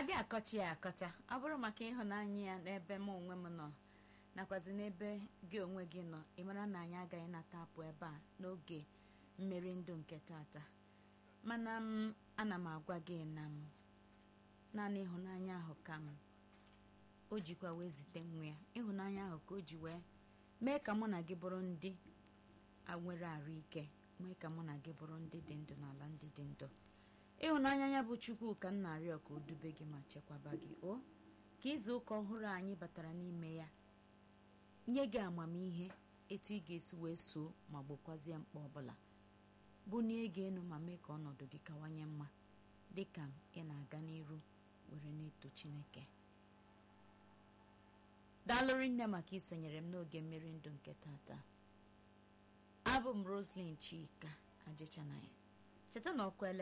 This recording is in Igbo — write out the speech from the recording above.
abịa akọcha ya akọcha ọ bụrụ maka ịhụnanya ya n'ebe m onwe m nọ nakwazi n'ebe gị onwe gị nọ ị mara na anyị agaghị nata apụ ebe a n'oge mmeri ndụ nke tata mana m ana m agwa gị na m naanị ịhụnanya ahụ ka m o jikwa wee zite nwa ya ịhụnanya ahụ ka o ji wee mee ka mụ na gị bụrụ ndị nwere arụ ike mee ka mụ na gị bụrụ ndị dị ndụ n'ala ndị dị ndụ ịhụnanya ya bụ chukwu ka m na-arịọ ka o dube gị ma chekwaba gị o ka izu ụka ọhụrụ anyị batara n'ime ya nye gị amamihe etu ị ga-esi wee soo ma gbokwazie mkpa ọbụla bunie gị enu ma mee ka ọnọdụ gị kawanye mma dịka ị na-aga n'iru were na-eto chineke daalụrị nne maka isonyere m n'oge mmeri ndụ nke tata abụ m roslyn chika ajịchanaya cheta na ọkụ ele